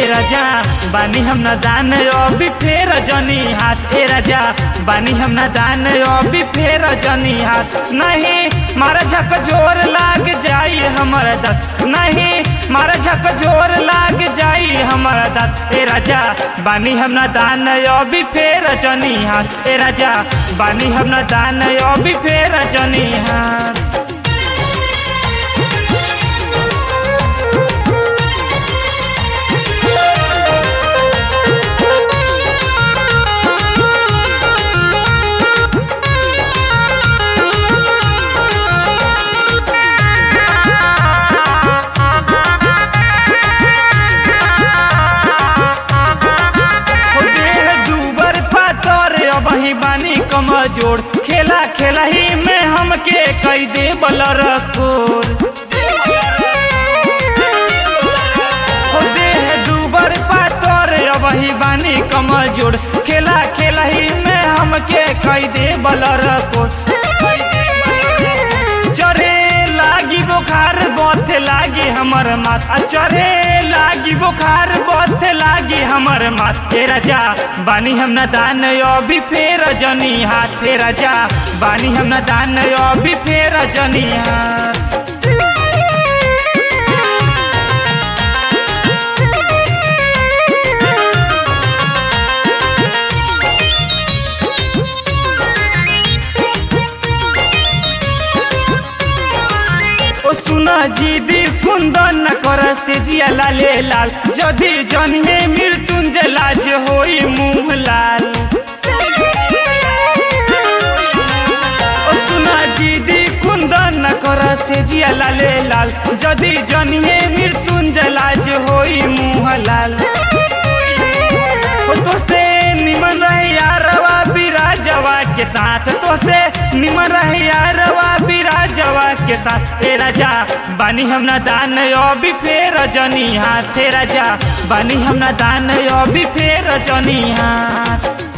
राजा बानी हम न दान अभी फेर जनी हाथ ए राजा बानी हम न दान अभी फेर जनी हाथ नहीं मारा झक जोर लाग जाई हमर दत नहीं मारा झक जोर लाग जाई हमर दत ए राजा बानी हम न दान अभी फेर जनी हाथ ए राजा बानी हम न दान अभी फेर जनी हाथ हो देह डूबर पातर अबही बानी कमजोर खेला खेला ही में हमके कई दे बलर कोर हो देह डूबर पातर अबही बानी कमजोर खेला खेला ही में हमके कई दे बलर कोर चढ़े लागी बुखार बथे लागी हमर माथ आ चढ़े लागी बुखार बथे लागी हमर माथ हे राजा बानी हम न दान अभी फेर जनी हाथ हे राजा बानी हम न दान अभी फेर जनी हाथ ओ सुना जीदी कुंदन न कर से जिया लाले लाल जदि जनिए मृत्युंजय लाज होई मुंह लाल ओ सुना जीदी कुंदन न कर से जिया लाले लाल जदि जनिए मृत्युंजय लाज होई मुंह लाल ओ तो से निमन रहे यारवा बिराजवा के साथ तो से निमन रहे यारवा बिराजवा के साथ ए राजा बानी हम न दान अभी फेर जनी हाथ हे राजा बानी हम न दान अभी फेर जनी हाथ